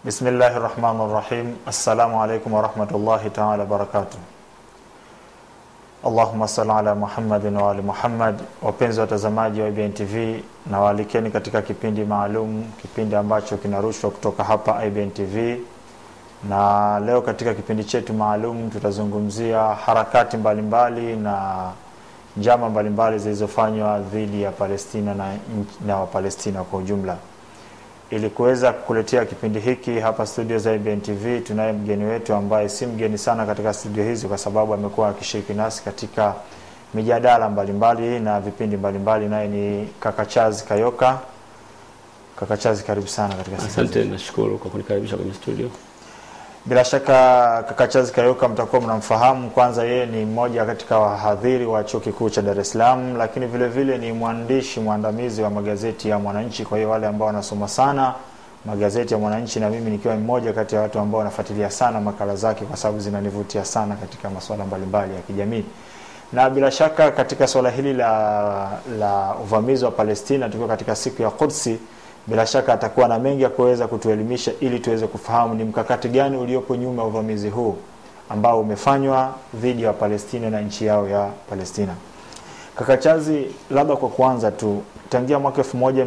Bismillahi rahmani rahim. Assalamu alaikum warahmatullahi taala wabarakatuh. Allahumma salli ala Muhammadin wa ali Muhammad. Wapenzi watazamaji wa IBN TV, na waalikeni katika kipindi maalum, kipindi ambacho kinarushwa kutoka hapa IBN TV, na leo katika kipindi chetu maalum tutazungumzia harakati mbalimbali mbali na njama mbalimbali zilizofanywa dhidi ya Palestina na, na Wapalestina kwa ujumla. Ili kuweza kukuletea kipindi hiki hapa studio za IBN TV, tunaye mgeni wetu ambaye si mgeni sana katika studio hizi, kwa sababu amekuwa akishiriki nasi katika mijadala mbalimbali na vipindi mbalimbali, naye ni kaka Charles Kayoka. Kaka Charles, karibu sana katika studio Asante, zetu. nashukuru kwa kunikaribisha kwenye studio. Bila shaka kaka Charles Kayoka mtakuwa mnamfahamu. Kwanza, yeye ni mmoja katika wahadhiri wa chuo kikuu cha Dar es Salaam, lakini vile vile ni mwandishi mwandamizi wa magazeti ya Mwananchi. Kwa hiyo wale ambao wanasoma sana magazeti ya Mwananchi, na mimi nikiwa mmoja kati ya watu ambao wanafuatilia sana makala zake, kwa sababu zinanivutia sana katika masuala mbalimbali ya kijamii na bila shaka katika suala hili la, la uvamizi wa Palestina tukiwa katika siku ya Qudsi, bila shaka atakuwa na mengi ya kuweza kutuelimisha ili tuweze kufahamu ni mkakati gani uliopo nyuma ya uvamizi huu ambao umefanywa dhidi ya Palestina na nchi yao ya Palestina. Kaka Chazi, labda kwa kwanza tu, tangia mwaka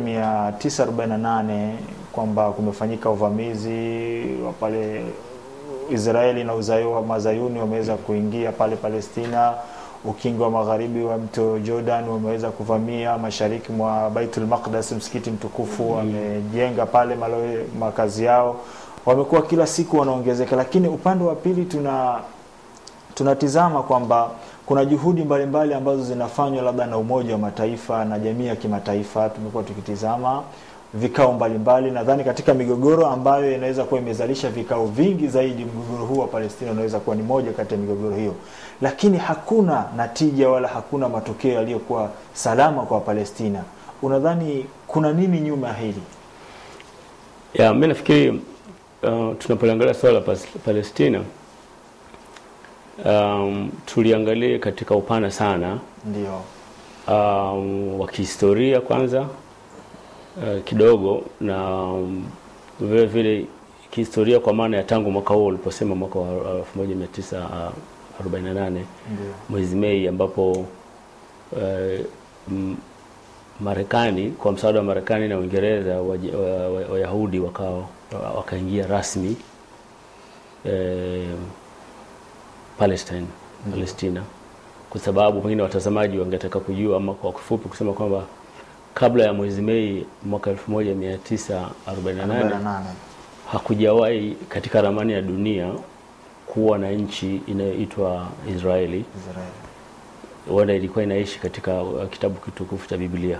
1948 kwamba kumefanyika uvamizi wa pale Israeli na uzayo wa mazayuni wameweza kuingia pale Palestina, ukingo wa magharibi wa mto Jordan wameweza kuvamia mashariki mwa Baitul Maqdis, msikiti mtukufu wamejenga pale malo, makazi yao, wamekuwa kila siku wanaongezeka, lakini upande wa pili tuna tunatizama kwamba kuna juhudi mbalimbali mbali ambazo zinafanywa labda na Umoja wa Mataifa na jamii ya kimataifa. Tumekuwa tukitizama vikao mbalimbali. Nadhani katika migogoro ambayo inaweza kuwa imezalisha vikao vingi zaidi, mgogoro huu wa Palestina unaweza kuwa ni moja kati ya migogoro hiyo, lakini hakuna natija wala hakuna matokeo yaliyokuwa salama kwa Palestina. Unadhani kuna nini nyuma ya hili? Ya, mimi nafikiri uh, tunapoliangalia swala la Pas- Palestina um, tuliangalie katika upana sana Ndio, um, wa kihistoria kwanza uh, kidogo na um, vile vile kihistoria kwa maana ya tangu mwaka huo uliposema mwaka wa uh, 1948 ndio, mwezi Mei ambapo uh, m- Marekani kwa msaada wa Marekani na Uingereza Wayahudi wa, wa, Wayahudi wakawa wakaingia rasmi eh, Palestine Palestina, kwa sababu pengine watazamaji wangetaka kujua ama kwa kifupi kusema kwamba kabla ya mwezi Mei mwaka 1948 48 hakujawahi katika ramani ya dunia kuwa na nchi inayoitwa Israeli Israeli. huenda ilikuwa inaishi katika uh, kitabu kitukufu cha Biblia.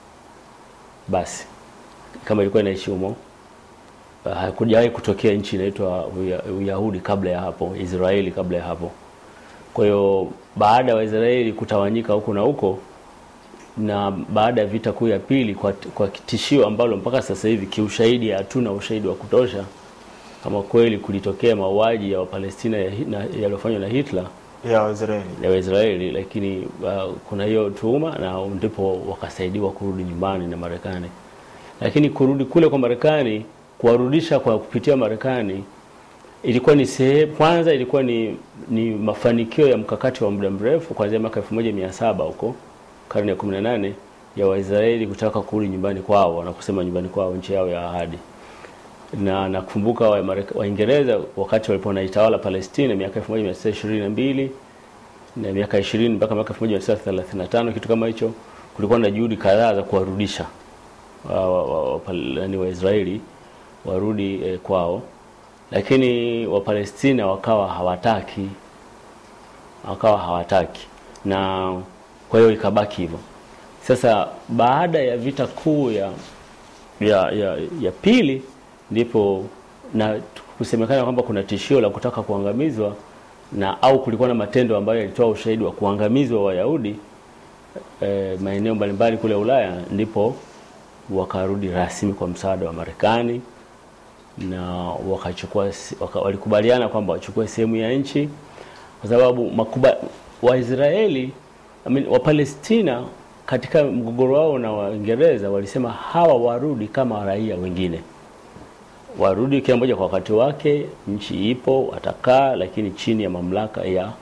Basi kama ilikuwa inaishi humo, uh, hakujawahi kutokea nchi inaitwa Uya- Uyahudi kabla ya hapo, Israeli kabla ya hapo. Kwa hiyo baada ya Waisraeli kutawanyika huku na huko, na baada ya vita kuu ya pili, kwa, kwa tishio ambalo mpaka sasa hivi kiushahidi hatuna ushahidi wa kutosha kama kweli kulitokea mauaji ya Wapalestina ya Hi- na- yaliyofanywa na Hitler ya Israeli. ya Waisraeli, lakini uh, kuna hiyo tuhuma na ndipo wakasaidiwa kurudi nyumbani na Marekani. Lakini kurudi kule kwa Marekani, kuwarudisha kwa kupitia Marekani ilikuwa ni sehemu, kwanza ilikuwa ni, ni mafanikio ya mkakati wa muda mrefu kuanzia mwaka 1700 huko karne ya 18 ya Waisraeli kutaka kurudi nyumbani kwao na kusema nyumbani kwao, nchi yao ya ahadi na nakumbuka wa Mareka- Waingereza wakati walipokuwa wanaitawala Palestina miaka 1922 na miaka 20 mpaka mwaka 1935 kitu kama hicho, kulikuwa na juhudi kadhaa za kuwarudisha wa, wa, wa, wa, Pal- yaani Waisraeli warudi eh, kwao, lakini Wapalestina wakawa hawataki wakawa hawataki, na kwa hiyo ikabaki hivyo. Sasa baada ya vita kuu ya ya, ya, ya pili ndipo na kusemekana kwamba kuna tishio la kutaka kuangamizwa na au kulikuwa na matendo ambayo yalitoa ushahidi wa kuangamizwa Wayahudi e, maeneo mbalimbali kule Ulaya, ndipo wakarudi rasmi kwa msaada wa Marekani na wakachukua se- waka, walikubaliana kwamba wachukue sehemu ya nchi kwa sababu makuba, Waisraeli I mean, Wapalestina katika mgogoro wao na Waingereza walisema hawa warudi kama raia wengine warudi kila mmoja kwa wakati wake. Nchi ipo, watakaa, lakini chini ya mamlaka ya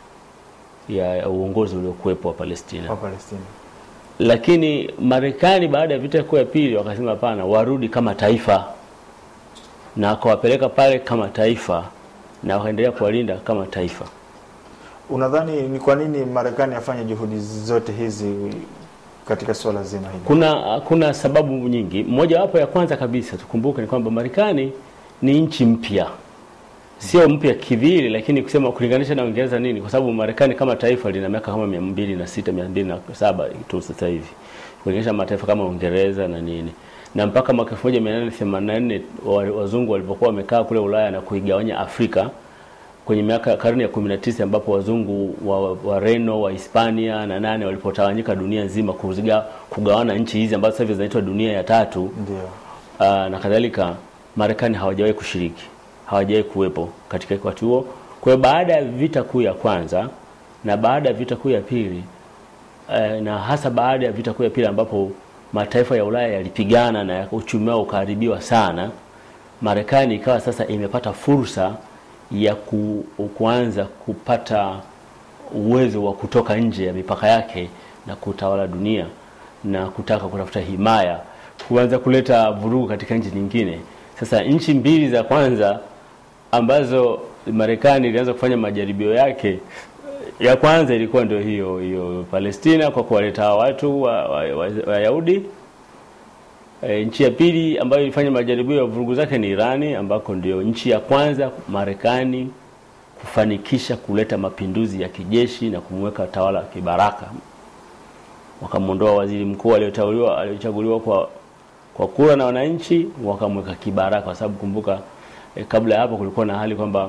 ya uongozi uliokuwepo wa Palestina. Wa Palestina. Lakini Marekani baada ya vita kuu ya pili wakasema hapana, warudi kama taifa, na akawapeleka pale kama taifa na wakaendelea kuwalinda kama taifa. Unadhani ni kwa nini Marekani afanye juhudi zote hizi katika suala zima hili? Kuna kuna sababu nyingi. Mojawapo ya kwanza kabisa tukumbuke ni kwamba Marekani ni nchi mpya, sio mpya kivili, lakini kusema kulinganisha na Uingereza nini, kwa sababu Marekani kama taifa lina miaka kama mia mbili na sita mia mbili na saba tu sasa hivi kulinganisha mataifa kama Uingereza na nini na mpaka mwaka 1884 wa- wazungu walipokuwa wamekaa kule Ulaya na kuigawanya Afrika kwenye miaka karne ya 19 ambapo wazungu wa Wareno wa Hispania na nane walipotawanyika dunia nzima kuziga, kugawana nchi hizi ambazo sasa hivi zinaitwa dunia ya tatu Ndio. uh, na kadhalika, Marekani hawajawahi kushiriki, hawajawahi kuwepo katika wakati huo. Kwa hiyo baada ya vita kuu ya kwanza na baada ya vita kuu ya pili eh, na hasa baada ya vita kuu ya pili ambapo mataifa ya Ulaya yalipigana na uchumi wao ukaharibiwa sana, Marekani ikawa sasa imepata fursa ya ku, kuanza kupata uwezo wa kutoka nje ya mipaka yake na kutawala dunia na kutaka kutafuta himaya, kuanza kuleta vurugu katika nchi nyingine. Sasa nchi mbili za kwanza ambazo Marekani ilianza kufanya majaribio yake, ya kwanza ilikuwa ndio hiyo hiyo Palestina kwa kuwaleta hawa watu Wayahudi wa, wa, Wayahudi. E, nchi ya pili ambayo ilifanya majaribio ya vurugu zake ni Irani, ambako ndio nchi ya kwanza Marekani kufanikisha kuleta mapinduzi ya kijeshi na kumweka tawala kibaraka. Wakamwondoa waziri mkuu aliyoteuliwa aliyochaguliwa kwa kwa kura na wananchi, wakamweka kibaraka, kwa sababu kumbuka, e, kabla ya hapo kulikuwa na hali kwamba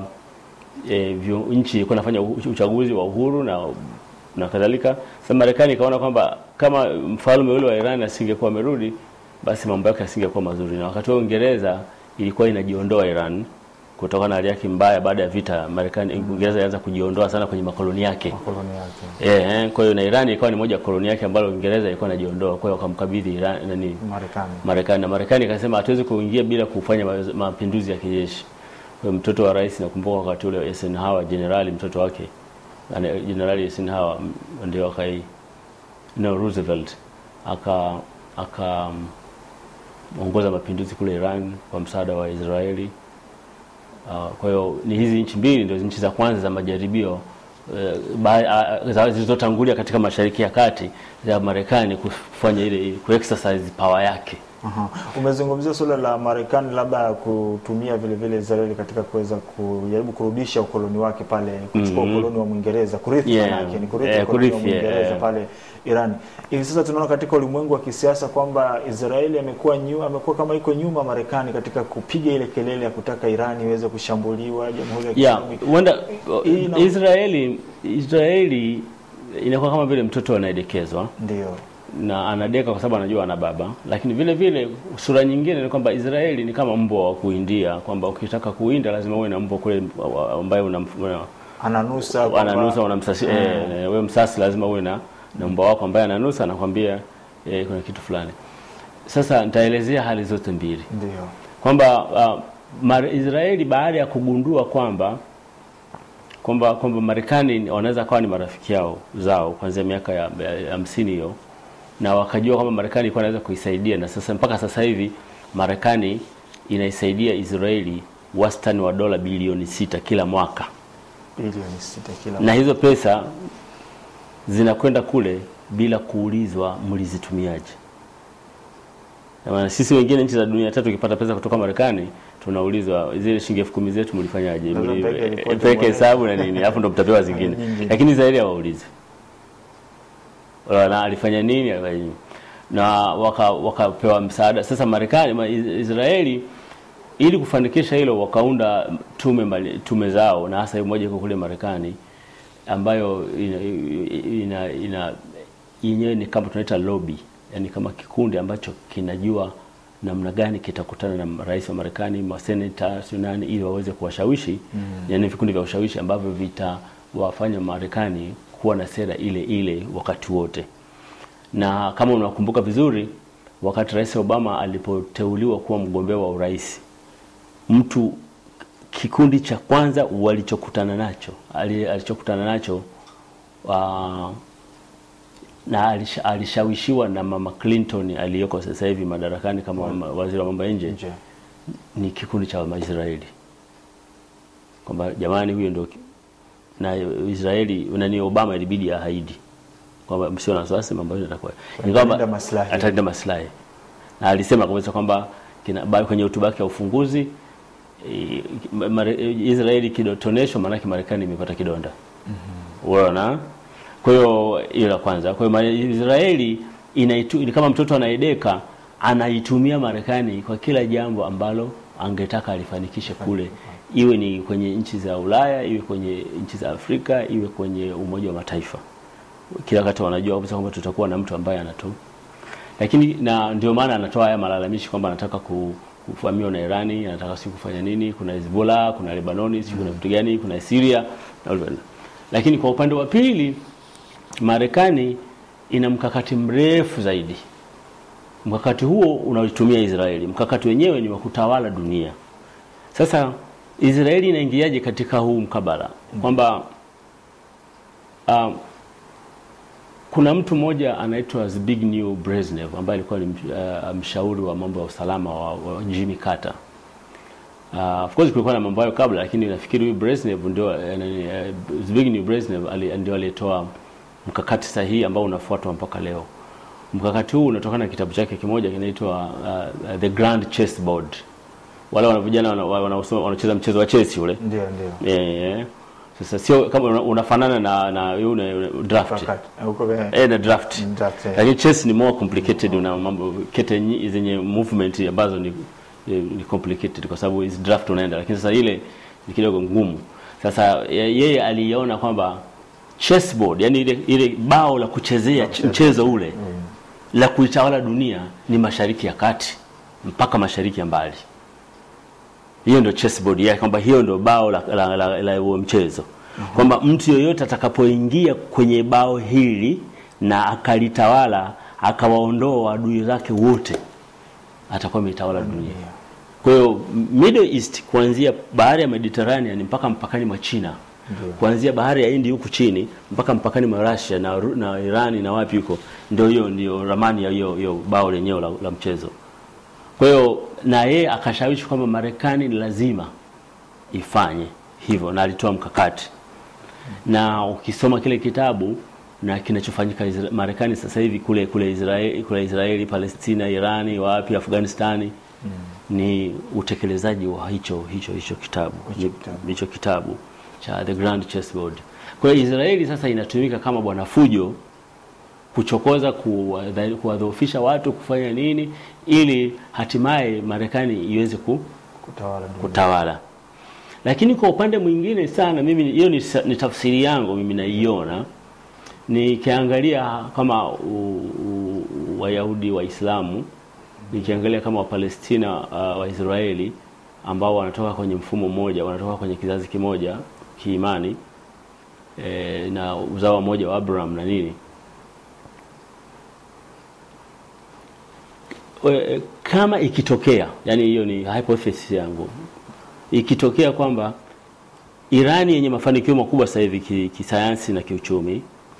e, vyo- nchi ilikuwa inafanya u- uchaguzi wa uhuru na na kadhalika. Sasa Marekani ikaona kwamba kama mfalme ule wa Iran asingekuwa amerudi, basi mambo yake yasingekuwa mazuri, na wakati huo Uingereza ilikuwa inajiondoa Iran kutokana na hali yake mbaya baada ya vita. Marekani, Uingereza ilianza kujiondoa sana kwenye makoloni yake. Makoloni yake. Eh, eh, kwa hiyo na Iran ikawa ni moja ya koloni yake ambalo Uingereza ilikuwa inajiondoa. Kwa hiyo wakamkabidhi Iran nani Marekani. Marekani na Marekani ikasema hatuwezi kuingia bila kufanya ma- mapinduzi ya kijeshi. Kwa hiyo mtoto wa rais nakumbuka wakati ule Eisenhower jenerali mtoto wake ana- jenerali Eisenhower m- ndio akai no Roosevelt aka aka mm, ongoza mapinduzi kule Iran kwa msaada wa Israeli. Uh, kwa hiyo ni hizi nchi mbili ndio nchi za kwanza za majaribio eh, ba- ah, za- zilizotangulia katika Mashariki ya Kati za Marekani kufanya ile kuexercise power yake. Aha. Umezungumzia suala la Marekani labda kutumia vile vile Israeli katika kuweza kujaribu kurudisha ukoloni wake pale, kuchukua Mhm. ukoloni wa Mwingereza, kurithi Yeah. manake ni kurithi Eh, ukoloni wa kurithi, Mwingereza yeah. pale Iran. Hivi sasa tunaona katika ulimwengu wa kisiasa kwamba Israeli amekuwa nyu, amekuwa kama iko nyuma Marekani katika kupiga ile kelele ya kutaka Iran iweze kushambuliwa, Jamhuri ya Yeah, Kiislamu. huenda Hii ina- Israeli Israeli inakuwa kama vile mtoto anayedekezwa Ndio. na anadeka kwa sababu anajua ana baba, lakini vile vile sura nyingine ni kwamba Israeli ni kama mbwa wa kuindia, kwamba ukitaka kuinda lazima uwe na mbwa kule wa- ambaye una, una Ananusa kwamba- ananusa unamsasi, eh, eh, wewe msasi lazima uwe na na mbwa wako ambaye ananusa anakwambia eh, kuna kitu fulani. Sasa nitaelezea hali zote mbili Ndio. kwamba uh, Mar- Israeli baada ya kugundua kwamba kwamba kwamba Marekani wanaweza kawa ni marafiki yao zao kuanzia miaka ya ya hamsini hiyo, na wakajua kwamba Marekani ilikuwa inaweza kuisaidia, na sasa mpaka sasa hivi Marekani inaisaidia Israeli wastani wa dola bilioni sita kila mwaka, Bilioni sita kila na hizo pesa zinakwenda kule bila kuulizwa mlizitumiaje. Na maana sisi wengine nchi za dunia tatu ukipata pesa kutoka Marekani tunaulizwa zile shilingi elfu kumi zetu mlifanyaje? Lazima Mli- mpeke ripoti Mpeke mwenyewe. hesabu na nini, alafu ndo mtapewa zingine. Nyingine. Lakini Israeli hawaulizi na alifanya nini, alifanya nini. na waka- wakapewa msaada. Sasa Marekani ma- Is- Israeli ili kufanikisha hilo wakaunda tume mbali- tume zao, na hasa moja iko kule Marekani ambayo ina, ina, ina yenyewe ni kama tunaita lobby, yani kama kikundi ambacho kinajua namna gani kitakutana na rais wa Marekani, maseneta, sio nani, ili waweze kuwashawishi mm. Yani vikundi vya ushawishi ambavyo vitawafanya Marekani kuwa na sera ile ile wakati wote. Na kama unakumbuka vizuri, wakati Rais Obama alipoteuliwa kuwa mgombea wa urais mtu kikundi cha kwanza walichokutana nacho ali- alichokutana nacho uh, na alisha, alishawishiwa na mama Clinton aliyoko sasa hivi madarakani kama ma- waziri wa mambo ya nje nje ni kikundi cha Waisraeli kwamba jamani, huyo ndio ki- na Israeli nani, Obama ilibidi ahaidi kwamba msio na wasiwasi, mambo yote yatakuwa Atalinda maslahi. atalinda maslahi, na alisema kabisa kwamba kina- ba- kwenye hotuba yake ya ufunguzi eh, Mare- Israeli kidotoneshwa, maanake Marekani imepata kidonda unaona. Kwa hiyo hiyo la kwanza. Kwa hiyo Ma- Israeli inaitu, ni kama mtoto anaedeka, anaitumia Marekani kwa kila jambo ambalo angetaka alifanikishe kule, iwe ni kwenye nchi za Ulaya, iwe kwenye nchi za Afrika, iwe kwenye Umoja wa Mataifa. Kila wakati wanajua kabisa kwamba tutakuwa na mtu ambaye anatu lakini na ndio maana anatoa haya malalamishi kwamba anataka ku, kuvamiwa na Irani, anataka si kufanya nini, kuna Hezbollah, kuna Lebanoni, si kuna vitu gani, kuna Syria na ulivyo. Lakini kwa upande wa pili Marekani ina mkakati mrefu zaidi. Mkakati huo unaoitumia Israeli, mkakati wenyewe ni wa kutawala dunia. Sasa Israeli inaingiaje katika huu mkabala kwamba um, kuna mtu mmoja anaitwa Zbigniew Brezhnev ambaye alikuwa ni msh- uh, mshauri wa mambo ya usalama wa, wa Jimmy Carter. Uh, of course kulikuwa na mambo hayo kabla, lakini nafikiri huyu Brezhnev ndio uh, nani, uh, Zbigniew Brezhnev ali, ndio aliyetoa mkakati sahihi ambao unafuatwa mpaka leo. Mkakati huu unatokana na kitabu chake kimoja kinaitwa uh, uh, The Grand Chessboard. Wale wana vijana wana- wanaosoma wanacheza mchezo wa chess ule. ndio ndio Eh, eh. Sasa sio kama una- unafanana na na yule draft. Wakati. huko kwenye Eh, na draft. Draft, eh. Lakini chess ni more complicated, una mambo kete nyi- zenye movement ambazo ni ni complicated kwa sababu is draft unaenda, lakini sasa ile ni kidogo ngumu. Sasa ye- yeye aliona kwamba chessboard, yani ile ile bao la kuchezea ch- mchezo ule la kuitawala dunia ni Mashariki ya Kati mpaka Mashariki ya Mbali. Hiyo ndio chessboard yake, kwamba hiyo ndio bao la, la, la, la huo mchezo, kwamba mtu yoyote atakapoingia kwenye bao hili na akalitawala akawaondoa adui zake wote, atakuwa ameitawala dunia. Kwa hiyo Middle East kuanzia bahari ya Mediterranean mpaka mpakani mwa China kuanzia bahari ya Hindi huku chini mpaka mpakani mwa Russia na, Ru- na Irani na wapi huko, ndio hiyo ndio ramani ya hiyo hiyo bao lenyewe la, la mchezo. Kwa hiyo na yeye akashawishi kwamba Marekani ni lazima ifanye hivyo, na alitoa mkakati. Na ukisoma kile kitabu na kinachofanyika Isra- Marekani sasa hivi kule kule Israeli, kule Israeli, Palestina, Irani, wapi, Afghanistani ni utekelezaji wa hicho hicho hicho kitabu Hicho kitabu. hicho kitabu cha The Grand Chessboard. Kwa hiyo Israeli sasa inatumika kama bwana fujo kuchokoza, kuwadha- kuwadhoofisha watu, kufanya nini ili hatimaye Marekani iweze ku, kutawala dunia. kutawala. Lakini kwa upande mwingine sana, mimi hiyo ni, sa- ni tafsiri yangu mimi naiona, nikiangalia kama u- u- Wayahudi Waislamu, nikiangalia kama Wapalestina uh, Waisraeli ambao wanatoka kwenye mfumo mmoja, wanatoka kwenye kizazi kimoja kiimani e, na uzao mmoja wa Abraham na nini We- kama ikitokea, yani hiyo ni hypothesis yangu, ikitokea kwamba Irani yenye mafanikio makubwa sasa hivi ki- kisayansi na kiuchumi,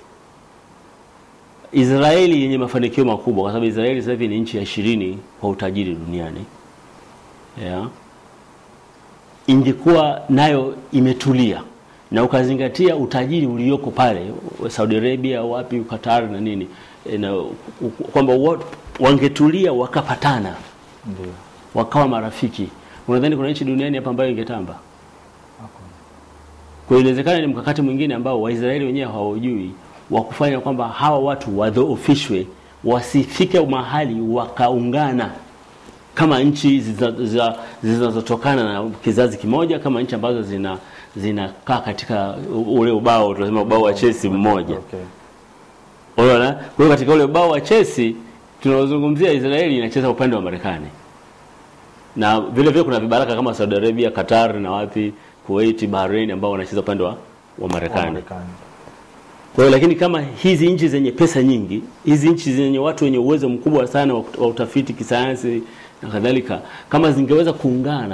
Israeli yenye mafanikio makubwa, kwa sababu Israeli sasa hivi ni nchi ya ishirini kwa utajiri duniani yeah. Ingekuwa nayo imetulia na ukazingatia utajiri ulioko pale Saudi Arabia, wapi, Qatar na nini e, na u- u- kwamba wa- wangetulia wakapatana Ndio. wakawa marafiki, unadhani kuna nchi duniani hapa ambayo ingetamba? Kwa hiyo inawezekana ni mkakati mwingine ambao Waisraeli wenyewe hawaujui wa kufanya kwamba hawa watu wadhoofishwe, wasifike mahali wakaungana kama nchi ziza- ziza- zinazotokana na kizazi kimoja, kama nchi ambazo zina zinakaa katika u- ule ubao tunasema ubao wa chesi mmoja. Okay. Unaona? Kwa hiyo katika ule ubao wa chesi tunaozungumzia Israeli inacheza upande wa Marekani. Na vile vile kuna vibaraka kama Saudi Arabia, Qatar na wapi, Kuwait, Bahrain ambao wanacheza upande wa, wa Wa Marekani. Marekani. Kwa hiyo lakini kama hizi nchi zenye pesa nyingi, hizi nchi zenye watu wenye uwezo mkubwa sana wa kut- wa utafiti kisayansi na kadhalika, kama zingeweza kuungana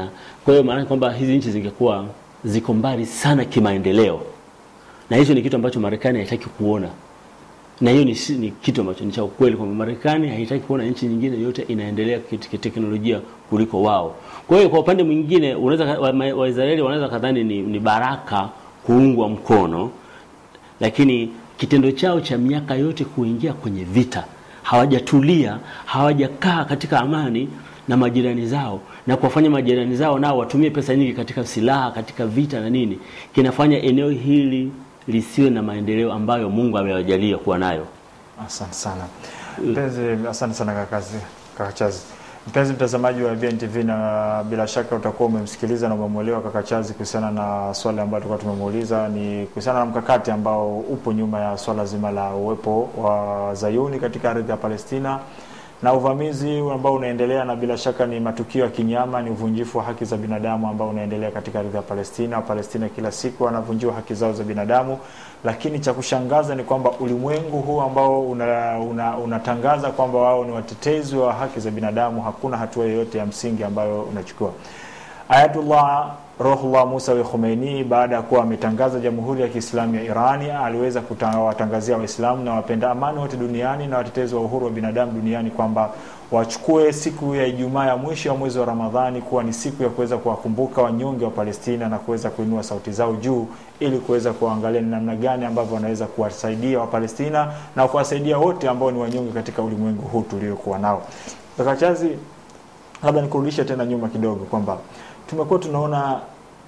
Kwa hiyo maana kwamba hizi nchi zingekuwa ziko mbali sana kimaendeleo, na hicho ni kitu ambacho Marekani haitaki kuona, na hiyo ni, si- ni kitu ambacho ni cha ukweli kwamba Marekani haitaki kuona nchi nyingine yote inaendelea kit- kiteknolojia kuliko wao. Kwa hiyo kwa upande mwingine unaweza wa- ma- Waisraeli wanaweza kadhani ni, ni baraka kuungwa mkono lakini kitendo chao cha miaka yote kuingia kwenye vita, hawajatulia, hawajakaa katika amani na majirani zao na kuwafanya majirani zao nao watumie pesa nyingi katika silaha, katika vita na nini, kinafanya eneo hili lisiwe na maendeleo ambayo Mungu amewajalia kuwa nayo. Asante sana mpenzi, asante sana kakazi kakachazi. Mpenzi mtazamaji wa BNTV, na bila shaka utakuwa umemsikiliza na umemwelewa kaka Chazi kuhusiana na swali ambalo tulikuwa tumemuuliza, ni kuhusiana na mkakati ambao upo nyuma ya swala zima la uwepo wa Zayuni katika ardhi ya Palestina na uvamizi ambao unaendelea, na bila shaka ni matukio ya kinyama, ni uvunjifu wa haki za binadamu ambao unaendelea katika ardhi ya Palestina. Wapalestina kila siku wanavunjiwa haki zao za binadamu, lakini cha kushangaza ni kwamba ulimwengu huu ambao unatangaza una, unatangaza kwamba wao ni watetezi wa haki za binadamu, hakuna hatua yoyote ya msingi ambayo unachukua. Ayatullah Ruhullah Musawi Khomeini baada ya kuwa ametangaza Jamhuri ya Kiislamu ya Irani aliweza kuwatangazia Waislamu na wapenda amani wote duniani na watetezi wa uhuru wa binadamu duniani kwamba wachukue siku ya Ijumaa ya mwisho ya mwezi wa Ramadhani kuwa ni siku ya kuweza kuwakumbuka wanyonge wa Palestina na kuweza kuinua sauti zao juu ili kuweza kuangalia ni namna gani ambavyo wanaweza kuwasaidia Wapalestina na kuwasaidia wote ambao ni wanyonge katika ulimwengu huu tuliokuwa nao. Kaka Chazi, labda nikurudishe tena nyuma kidogo kwamba tumekuwa tunaona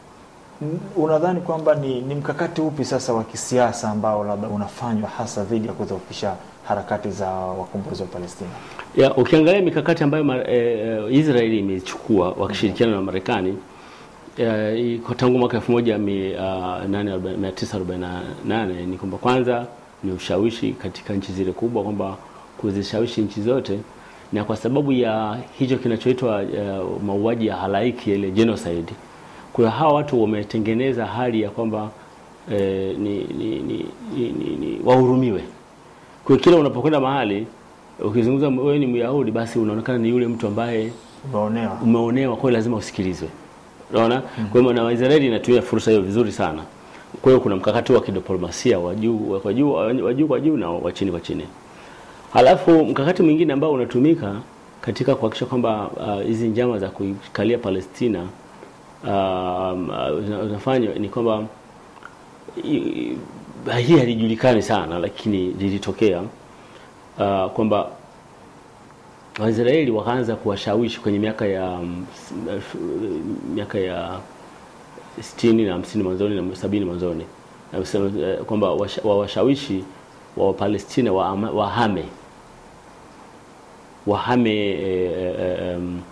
n- unadhani kwamba ni, ni mkakati upi sasa wa kisiasa ambao labda unafanywa hasa dhidi ya kudhoofisha harakati za wakombozi wa Palestina? Ya, ukiangalia mikakati ambayo ma, e, e, Israeli imechukua wakishirikiana na Marekani e, iko tangu mwaka 1948 ni kwamba kwanza ni ushawishi katika nchi zile kubwa, kwamba kuzishawishi nchi zote, na kwa sababu ya hicho kinachoitwa uh, mauaji ya halaiki ile genocide, kwa hiyo hawa watu wametengeneza hali ya kwamba eh, ni, ni, ni, ni, ni, ni wahurumiwe. Kwa hiyo kila unapokwenda mahali ukizungumza wewe ni Myahudi, basi unaonekana ni yule mtu ambaye Umeonewa. umeonewa, kwa hiyo lazima usikilizwe. Unaona? Kwa hiyo na Waisraeli inatumia fursa hiyo vizuri sana. Kwa hiyo kuna mkakati wa kidiplomasia wa juu kwa juu wa juu kwa juu na wa chini kwa chini. Halafu mkakati mwingine ambao unatumika katika kuhakikisha kwamba ah, hizi njama za kuikalia Palestina um, uh, zinafanywa ni kwamba i- i- hii halijulikani sana, lakini lilitokea uh, kwamba Waisraeli wakaanza kuwashawishi kwenye miaka ya mm, s- elfu- miaka ya sitini na hamsini mwanzoni na sabini mwanzoni na kusema, eh, kwamba washa- wawashawishi wa Wapalestina wa wahame wahame eh, eh, em,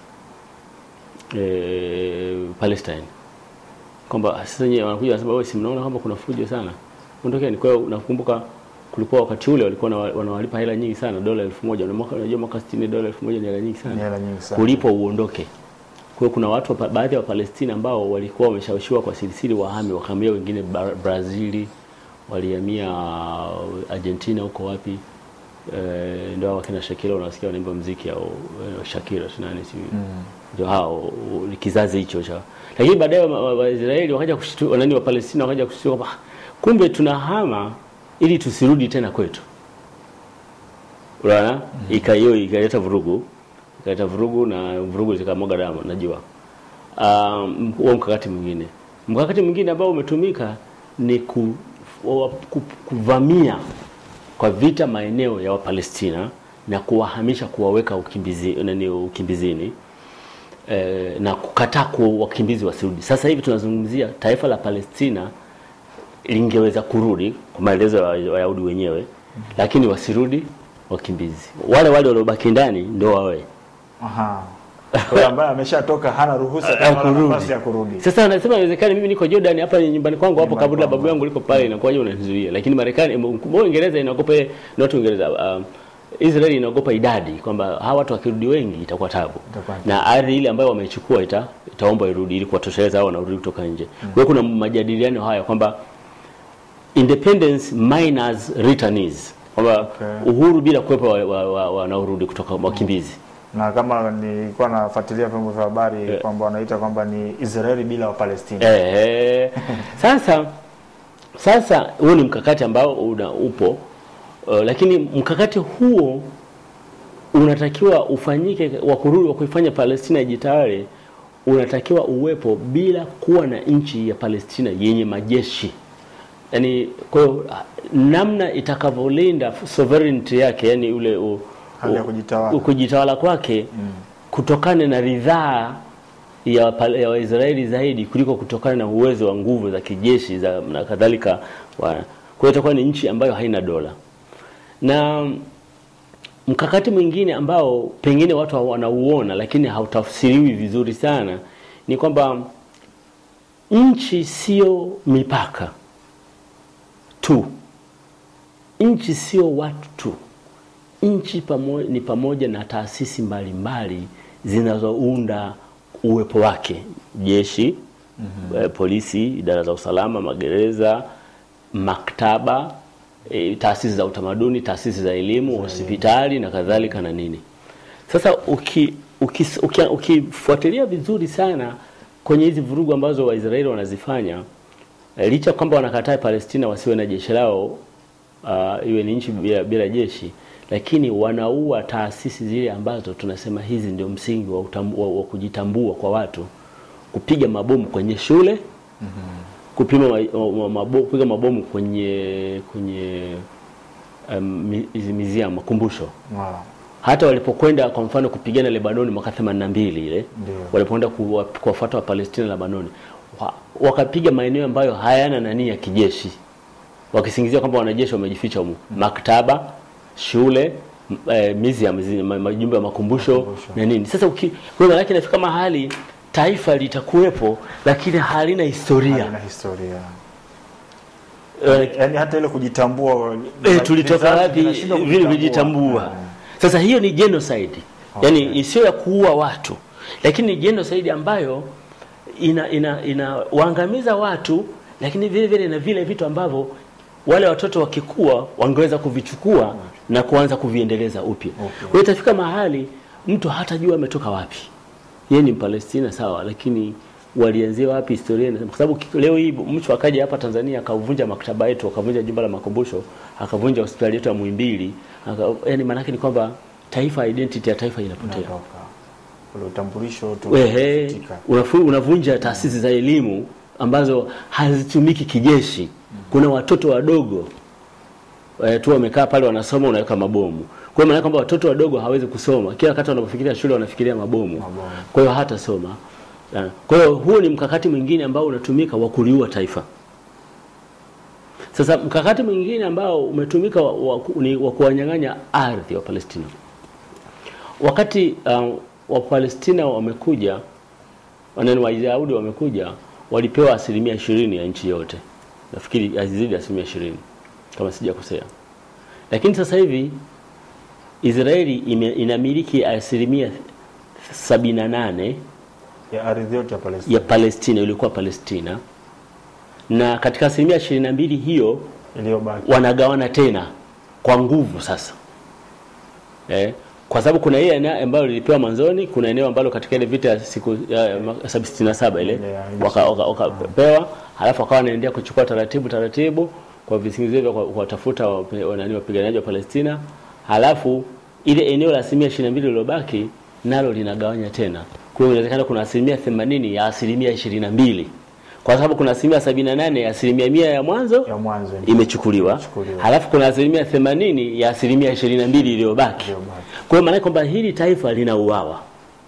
eh, Palestine kwamba sasa nyewe wanakuja wanasema wewe si mnaona kwamba kuna fujo sana ondokeni. Kwa hiyo nakumbuka kulikuwa wakati ule walikuwa wana- wanawalipa hela nyingi sana, dola elfu moja Na mwaka- unajua mwaka 60 dola elfu moja ni hela nyingi Ni sana hela nyingi sana. kulipwa uondoke. Kwa hiyo kuna watu wa- baadhi ya Wapalestina ambao walikuwa wameshawishiwa kwa sirisiri wahame, wakahamia wengine Ba- Brazili, walihamia uh, Argentina huko wapi eh, ndio hao wakina Shakira unasikia wanaimba mziki au eh, Shakira tunani si ndio hao u- kizazi hicho cha lakini baadaye wa- wa- Waisraeli wakaja kushtua nani wa Palestina wakaja kushtua kwamba "Ah, kumbe tunahama ili tusirudi tena kwetu unaona ika hiyo ikaleta vurugu ikaleta vurugu na vurugu zikamwaga damu najua um, huo mkakati mwingine mkakati mwingine ambao umetumika ni ku, wa, ku, kuvamia kwa vita maeneo ya Wapalestina na kuwahamisha kuwaweka ukimbizi, nani, ukimbizini eh, na kukataa ku wakimbizi wasirudi. Sasa hivi tunazungumzia taifa la Palestina lingeweza kurudi kwa maelezo ya Wayahudi wenyewe, lakini wasirudi wakimbizi. Wale wale waliobaki ndani ndio wawe Aha. Kwa hiyo ambaye ameshatoka hana ruhusa ya kama kurudi. nafasi ya kurudi. Sasa anasema inawezekana mimi niko Jordan hapa ni nyumbani kwangu hapo Nyumbani kaburi la kwangu. babu yangu liko pale inakuwaje unanizuia? Lakini Marekani mbona Uingereza inaogopa not Uingereza um, Israeli inaogopa idadi kwamba hawa watu wakirudi wengi itakuwa tabu. Itakuwa Na ardhi ile ambayo wamechukua ita itaomba irudi ili kuwatosheleza hao wanarudi kutoka nje. Kwa hiyo kuna majadiliano haya kwamba independence minus returnees kwamba Okay. uhuru bila kuwepo wanaorudi wa, wa, wanaorudi kutoka wakimbizi na kama nilikuwa nafuatilia vyombo vya habari kwamba wanaita kwamba ni Israeli bila Wapalestina. Eh, sasa sasa huo ni mkakati ambao una upo uh, lakini mkakati huo unatakiwa ufanyike wa kurudi wa kuifanya Palestina ijitawale, unatakiwa uwepo bila kuwa na nchi ya Palestina yenye majeshi. Yaani kwa hiyo namna itakavyolinda sovereignty yake, yani ule u, Hali ya u- kujitawala. u- kujitawala kwake kutokana na ridhaa ya Wapal- ya Waisraeli zaidi kuliko kutokana na uwezo wa nguvu za kijeshi za na kadhalika. wa- Kwa hiyo itakuwa ni nchi ambayo haina dola. Na mkakati mwingine ambao pengine watu wanauona lakini hautafsiriwi vizuri sana ni kwamba nchi sio mipaka tu, nchi sio watu tu, nchi pamo, ni pamoja na taasisi mbalimbali zinazounda uwepo wake: jeshi, eh, polisi, idara za usalama, magereza, maktaba, eh, taasisi za utamaduni, taasisi za elimu, hospitali na kadhalika na nini. Sasa uki uki- uki- ukifuatilia vizuri sana kwenye hizi vurugu ambazo Waisraeli wanazifanya eh, licha kwamba wanakataa Palestina wasiwe na jeshi lao uh, iwe ni nchi bila, bila jeshi, lakini wanaua taasisi zile ambazo tunasema hizi ndio msingi wa, utambu, wa, wa kujitambua kwa watu, kupiga mabomu kwenye shule kupima ma, ma, mabo, kupiga mabomu kwenye kwenye um, mi- hizi museum makumbusho Wow. hata walipokwenda kwa mfano kupigana Lebanoni mwaka 82 ile Ndio. walipoenda kuwa- kuwafuata wa Palestina Lebanoni wa, wakapiga maeneo ambayo hayana nani ya kijeshi wakisingizia kwamba wanajeshi wamejificha humu maktaba shule m- eh, museum zi- ma- majumba ya makumbusho, Makumbusho. na nini sasa uki, kwa hiyo maanake inafika mahali taifa litakuwepo lakini halina historia Halina historia. Eh, Yaani hata ile kujitambua eh, tulitoka vizazi wapi vinashindwa vile kujitambua. Eh. Sasa hiyo ni genocide, Okay. yaani sio ya kuua watu, lakini ni genocide ambayo ina ina inawaangamiza watu, lakini vile vile na vile vitu ambavyo wale watoto wakikua wangeweza kuvichukua na kuanza kuviendeleza upya. Okay. Kwa hiyo itafika mahali mtu hatajua ametoka wapi. Yeye ni Mpalestina sawa, lakini walianzia wapi historia inasema, kwa sababu ki- leo hii mtu akaja hapa Tanzania akavunja maktaba yetu, akavunja jumba la makumbusho, akavunja hospitali yetu ya Muhimbili, aka, yani maana yake ni kwamba taifa, identity ya taifa inapotea. Inatoka. Ule utambulisho tu Wehe, unafutika. unafu- unavunja taasisi za elimu ambazo hazitumiki kijeshi. Kuna watoto wadogo eh, tu wamekaa pale wanasoma, unaweka mabomu. Kwa hiyo maana kwamba watoto wadogo hawezi kusoma, kila wakati wanapofikiria shule wanafikiria mabomu, Mabomu. kwa hiyo hatasoma. Na- Kwa hiyo huo ni mkakati mwingine ambao unatumika wa kuliua taifa. Sasa mkakati mwingine ambao umetumika wa, wa, ni wa kuwanyang'anya ardhi wa Palestina. Wakati um, Wapalestina wamekuja wanani Wayahudi wamekuja, walipewa asilimia ishirini ya nchi yote, nafikiri hazizidi asilimia ishirini kama sijakosea. Lakini sasa hivi Israeli ime, inamiliki asilimia sabini na nane ya ardhi yote ya Palestina. ya Palestina ilikuwa Palestina, na katika asilimia ishirini na mbili hiyo iliyobaki. wanagawana tena kwa nguvu sasa eh, kwa sababu kuna ile eneo ambalo lilipewa mwanzoni, kuna eneo ambalo katika ile vita ya siku ya mwaka sitini na saba ile Ile ya- wakapewa waka, wakapewa, halafu wakawa wanaendelea kuchukua taratibu taratibu kwa visingizio vya kwa- kuwatafuta wape- wanani wapiganaji wa Palestina, halafu ile eneo la asilimia ishirini na mbili lilobaki nalo linagawanya tena. Kwa hiyo inawezekana kuna asilimia themanini ya asilimia ishirini na mbili kwa sababu kuna asilimia sabini na nane ya asilimia mia ya mwanzo ya mwanzo ndio. imechukuliwa Imechukuliwa. halafu kuna asilimia themanini ya asilimia ishirini na mbili iliyobaki. Iliyobaki. Kwa hiyo maana kwamba hili taifa linauawa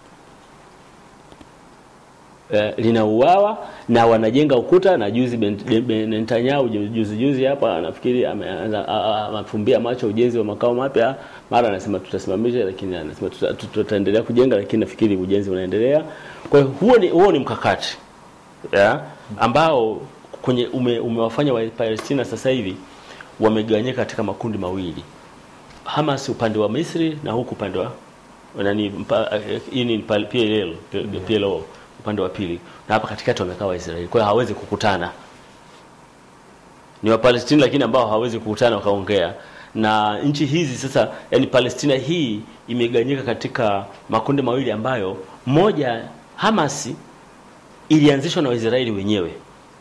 eh, linauawa na wanajenga ukuta na juzi Ben- Ben- Netanyahu ju- juzi juzi hapa nafikiri ameanza a- a- amefumbia macho ujenzi wa makao mapya, mara anasema tutasimamisha, lakini anasema tuta- tuta- tutaendelea kujenga, lakini nafikiri ujenzi unaendelea. Kwa hiyo huo ni huo ni mkakati ya, ambao kwenye ume, umewafanya wa Palestina sasa hivi wamegawanyika katika makundi mawili. Hamas upande wa Misri na huku upande wa nani mpa- eh, hii ni pal- PLO, PLO upande wa pili, na hapa katikati wamekaa Waisraeli. Kwa hiyo hawezi kukutana, ni Wapalestina lakini ambao hawawezi kukutana wakaongea, na nchi hizi sasa, yani Palestina hii imeganyika katika makundi mawili ambayo moja Hamasi ilianzishwa na Waisraeli wenyewe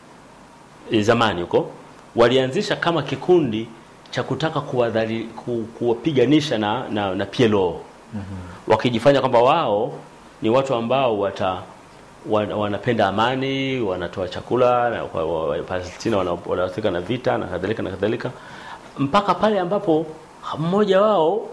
e, zamani huko walianzisha kama kikundi cha kutaka kuwadhali, ku, kuwapiganisha na, na, na PLO wakijifanya kwamba wao ni watu ambao wata wan- wanapenda amani, wanatoa chakula na kwa- wa- wa- Palestina wana- wanahusika na vita na kadhalika na kadhalika, mpaka pale ambapo mmoja wao,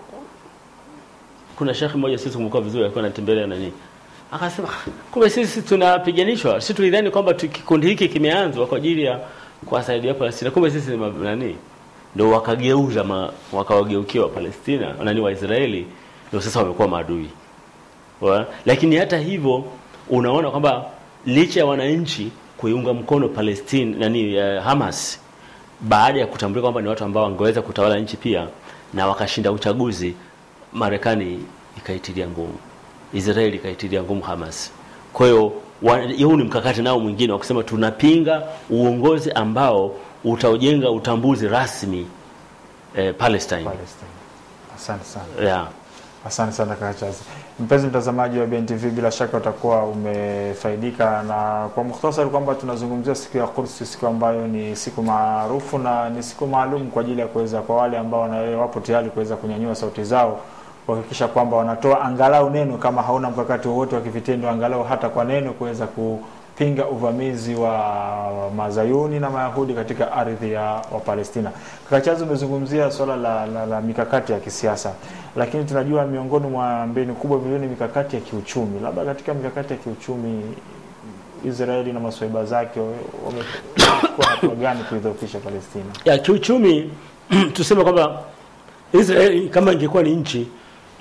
kuna shekhi mmoja sisi kumbuka vizuri, alikuwa anatembelea nani, akasema kumbe sisi tunapiganishwa, sisi tulidhani kwamba tu- kikundi hiki kimeanzwa kwa ajili ya kuwasaidia Palestina, kumbe sisi ni ma- nani, ndio wakageuza ma, wakawageukia wa Palestina nani wa Israeli, ndio sasa wamekuwa maadui wa, lakini hata hivyo unaona kwamba licha ya wananchi kuiunga mkono Palestine nani uh, Hamas baada ya kutambulika kwamba ni watu ambao wangeweza kutawala nchi pia na wakashinda uchaguzi, Marekani ikaitilia ngumu, Israeli ikaitilia ngumu Hamas. Kwa hiyo wa- huu ni mkakati nao mwingine wa kusema tunapinga uongozi ambao utaujenga utambuzi rasmi eh, Palestine. Palestine. Asante sana. Yeah. Asante sana kaka Chazi. Mpenzi mtazamaji wa BNTV, bila shaka utakuwa umefaidika, na kwa mukhtasari kwamba tunazungumzia siku ya Quds, siku ambayo ni siku maarufu na ni siku maalum kwa ajili ya kuweza kwa wale ambao wana- wapo tayari kuweza kunyanyua sauti zao kuhakikisha kwamba wanatoa angalau neno, kama hauna mkakati wowote wa kivitendo, angalau hata kwa neno kuweza kupinga uvamizi wa mazayuni na mayahudi katika ardhi ya Wapalestina. Kaka Chazi, umezungumzia swala la, la, la mikakati ya kisiasa, lakini tunajua miongoni mwa mbinu kubwa vile ni mikakati ya kiuchumi. Labda katika mikakati ya kiuchumi Israeli na maswaiba zake wamechukua hatua gani kuidhoofisha Palestina? ya kiuchumi tuseme kwamba Israeli kama ingekuwa ni nchi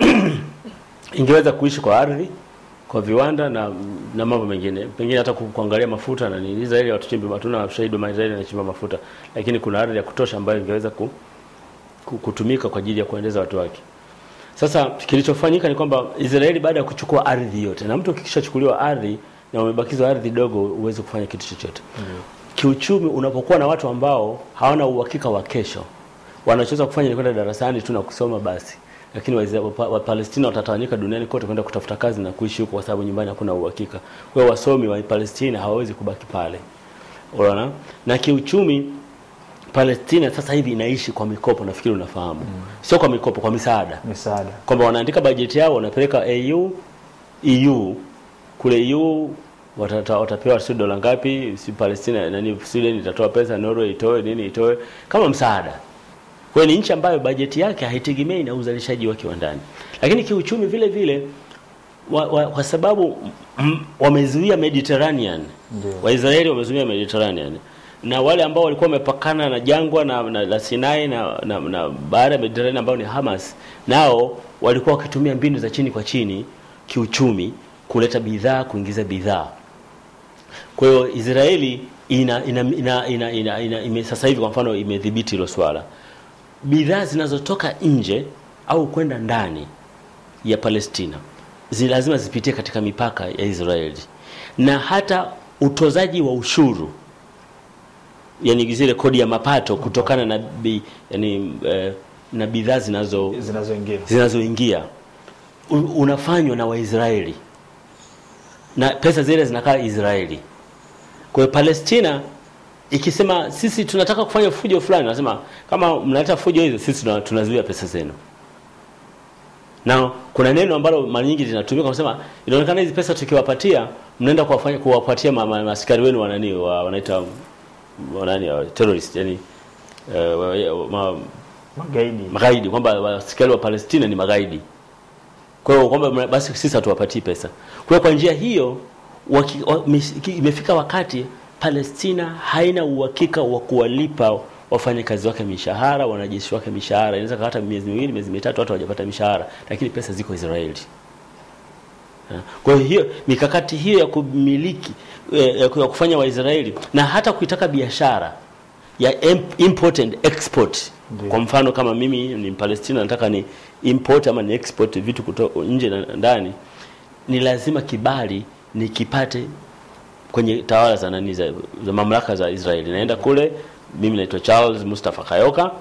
ingeweza kuishi kwa ardhi, kwa viwanda na na mambo mengine, pengine hata ku- kuangalia mafuta na nini. Israeli watuchimbi, hatuna ushahidi wa Israeli anachimba mafuta, lakini kuna ardhi ya kutosha ambayo ingeweza ku, ku, kutumika kwa ajili ya kuendeleza watu wake. Sasa kilichofanyika ni kwamba Israeli baada ya kuchukua ardhi yote, na mtu ukishachukuliwa ardhi na umebakizwa ardhi dogo, huwezi kufanya kitu chochote kiuchumi unapokuwa na watu ambao hawana uhakika wa kesho, wanachoweza kufanya ni kwenda darasani tu na kusoma basi, lakini Waiza- Wapa- Wapalestina watatawanyika duniani kote kwenda kutafuta kazi na kuishi huko, kwa sababu nyumbani hakuna uhakika. Kwa hiyo wasomi wa Palestina hawawezi kubaki pale, unaona. Na kiuchumi Palestina sasa hivi inaishi kwa mikopo, nafikiri unafahamu, sio kwa mikopo, kwa misaada Misaada kwamba wanaandika bajeti yao wanapeleka AU EU kule EU watata, watapewa si dola ngapi, si Palestina nani, Sweden itatoa pesa, Norway itoe nini, itoe kama msaada. Kwa hiyo ni nchi ambayo bajeti yake haitegemei na uzalishaji wake wa ndani, lakini kiuchumi vile vile wa, wa, kwa sababu mm, wamezuia Mediterranean Ndio. Waisraeli wamezuia Mediterranean na wale ambao walikuwa wamepakana na jangwa na, na, la Sinai na, na, na bahari ya Mediterranean ambao ni Hamas, nao walikuwa wakitumia mbinu za chini kwa chini kiuchumi kuleta bidhaa, kuingiza bidhaa. Kwa hiyo Israeli ina, ina, ina, ina, ina, ina, ime, sasa hivi kwa mfano imedhibiti hilo swala, bidhaa zinazotoka nje au kwenda ndani ya Palestina zi lazima zipitie katika mipaka ya Israeli na hata utozaji wa ushuru yani zile kodi ya mapato kutokana na bi, yani, eh, na bidhaa zinazo zinazoingia zinazoingia u- unafanywa na Waisraeli na pesa zile zinakaa Israeli. Kwa hiyo Palestina ikisema sisi tunataka kufanya fujo fulani, nasema kama mnaleta fujo hizo, sisi tuna- tunazuia pesa zenu. Na kuna neno ambalo mara nyingi linatumika kusema, inaonekana hizi pesa tukiwapatia, mnaenda kuwafanya kuwapatia ma- ma- maaskari wenu wanani wa, wanaita wanani wa terrorist yani uh, wa, ma, magaidi magaidi kwamba askari wa Palestina ni magaidi. Kwa hiyo kwamba mna- basi sisi hatuwapatii pesa. Kwa hiyo kwa njia hiyo waki, wa, mis- imefika wakati Palestina haina uhakika wa kuwalipa wafanyakazi wake mishahara, wanajeshi wake mishahara. Inaweza hata miezi miwili, miezi mitatu watu hawajapata mishahara, lakini pesa ziko Israeli. Ha. Kwa hiyo hiyo mikakati hiyo ya kumiliki eh, ya kufanya Waisraeli na hata kuitaka biashara ya em- import and export. Ndiyo. Kwa mfano kama mimi ni Palestina nataka ni import ama ni export vitu kutoka nje na ndani, ni lazima kibali nikipate kwenye tawala za nani za, za mamlaka za Israeli. Naenda kule, mimi naitwa Charles Mustafa Kayoka,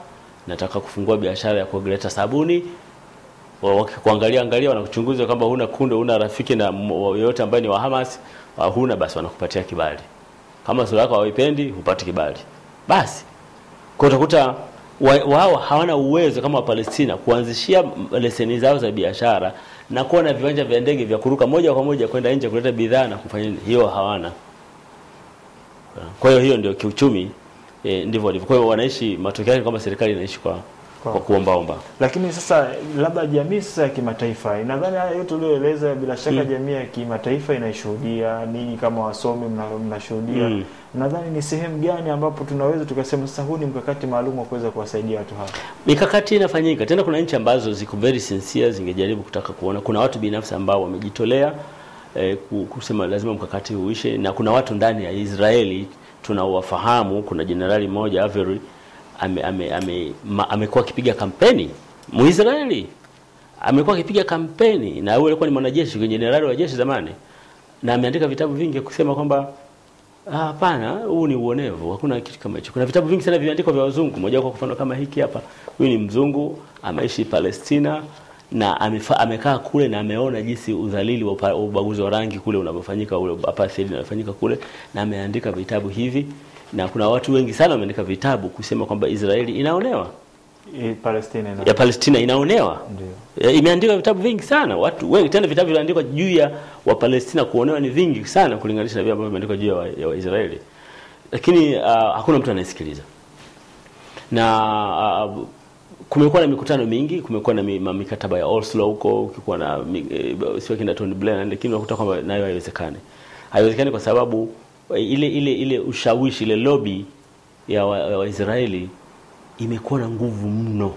nataka kufungua biashara ya kuleta sabuni Wa- wakikuangalia angalia wanakuchunguza kwamba huna kunde huna rafiki na m- yoyote ambaye ni wa Hamas uh, huna basi wanakupatia kibali kama sura yako hawaipendi hupati kibali basi kwa utakuta wa- wao hawana uwezo kama Wapalestina kuanzishia m- leseni zao za biashara na kuwa na viwanja vya ndege vya kuruka moja kwa moja kwenda nje kuleta bidhaa na kufanya nini. hiyo hawana kwa hiyo hiyo ndio kiuchumi e, ndivyo walivyo kwa hiyo wanaishi matokeo yake kwamba serikali inaishi kwa, Kwa- kwa kuombaomba Lakini sasa labda jamii sasa ya kimataifa, nadhani haya yote ulioeleza, bila shaka Mm. jamii ya kimataifa inaishuhudia, ninyi kama wasomi mna- mnashuhudia. Mm. Nadhani ni sehemu gani ambapo tunaweza tukasema sasa huu ni mkakati maalum wa kuweza kuwasaidia watu hawa? mikakati inafanyika tena. Kuna nchi ambazo ziko very sincere, zingejaribu kutaka kuona. Kuna watu binafsi ambao wamejitolea eh, ku- kusema lazima mkakati uishe, na kuna watu ndani ya Israeli tunawafahamu. Kuna jenerali mmoja Avery ame, ame, ame, ma- amekuwa akipiga kampeni Muisraeli amekuwa akipiga kampeni, na huyo alikuwa ni mwanajeshi kwenye jenerali wa jeshi zamani, na ameandika vitabu vingi kusema kwamba Ah, Hapana, huu ni uonevu, hakuna kitu kama hicho. Kuna vitabu vingi sana vimeandikwa vya wazungu. Moja kwa mfano kama hiki hapa, huyu ni mzungu ameishi Palestina na amefa, amekaa kule na ameona jinsi udhalili wa upa- ubaguzi wa rangi kule unavyofanyika, ule apartheid unavyofanyika kule, na ameandika vitabu hivi, na kuna watu wengi sana wameandika vitabu kusema kwamba Israeli inaonewa, I- Palestina na ya Palestina inaonewa. ndio. Ya, imeandikwa vitabu vingi sana watu wengi tena vitabu viliandikwa juu ya wapalestina kuonewa ni vingi sana kulinganisha na vile ambavyo vimeandikwa juu ya wa- ya waisraeli lakini uh, hakuna mtu anayesikiliza na uh, kumekuwa na mikutano mingi kumekuwa na mi- ma- mikataba ya Oslo huko ukikuwa na mi- eh, sio kina Tony Blair lakini unakuta kwamba nayo haiwezekani haiwezekani kwa sababu eh, ile ile ile ushawishi ile lobby ya Waisraeli wa Waisraeli imekuwa na nguvu mno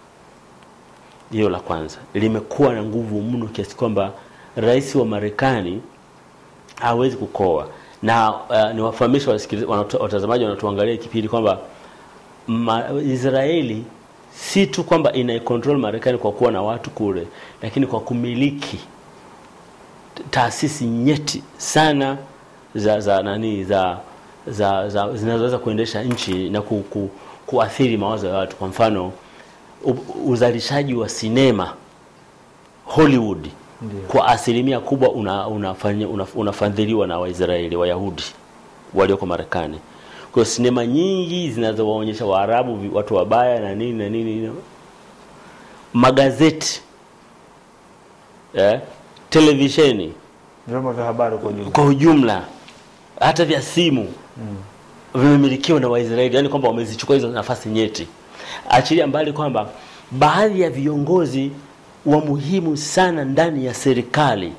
hilo la kwanza limekuwa na nguvu mno kiasi kwamba rais wa Marekani hawezi kukoa na uh, niwafahamishe wasikiliza- wanato- watazamaji wanatuangalia kipindi kwamba ma, Israeli si tu kwamba inaikontrol Marekani kwa kuwa na watu kule, lakini kwa kumiliki taasisi nyeti sana za za nani za za, za zinazoweza kuendesha nchi na ku, ku, kuathiri mawazo ya watu. Kwa mfano u- uzalishaji wa sinema Hollywood Ndio. kwa asilimia kubwa una, unafanya, una, unafadhiliwa na Waisraeli Wayahudi walioko Marekani. Kwa hiyo sinema nyingi zinazowaonyesha Waarabu vi- watu wabaya na nini na nini, nini. magazeti eh, televisheni Vyombo vya habari kwa ujumla. kwa ujumla, hata vya simu vimemilikiwa na Waisraeli, yani kwamba wamezichukua hizo nafasi nyeti. Achilia mbali kwamba baadhi ya viongozi wa muhimu sana ndani ya serikali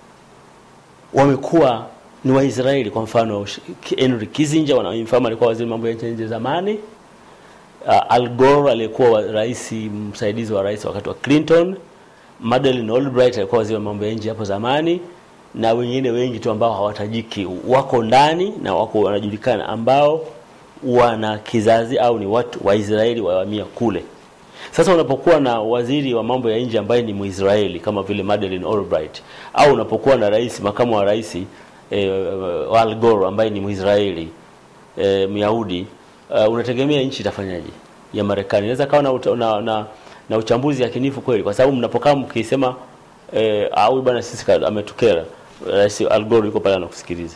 wamekuwa ni Waisraeli. Kwa mfano Henry Kissinger, wanamfahamu, alikuwa waziri mambo ya nchi za nje zamani. Uh, Al Gore aliyekuwa wa- rais msaidizi wa rais wakati wa Clinton. Madeleine Albright alikuwa waziri wa mambo ya nje hapo zamani, na wengine wengi tu ambao hawatajiki wako ndani na wako wanajulikana, ambao wana kizazi au ni watu wa Israeli wahamia kule. Sasa unapokuwa na waziri wa mambo ya nje ambaye ni Mwisraeli kama vile Madeleine Albright au unapokuwa na rais makamu wa rais eh, Al Gore ambaye ni Mwisraeli eh, Myahudi uh, unategemea nchi itafanyaje ya Marekani inaweza kawa na, uta- na, na, na uchambuzi yakinifu kweli, kwa sababu mnapokaa mkisema eh, au bwana sisi ka- ametukera rais Al Gore yuko pale anakusikiliza,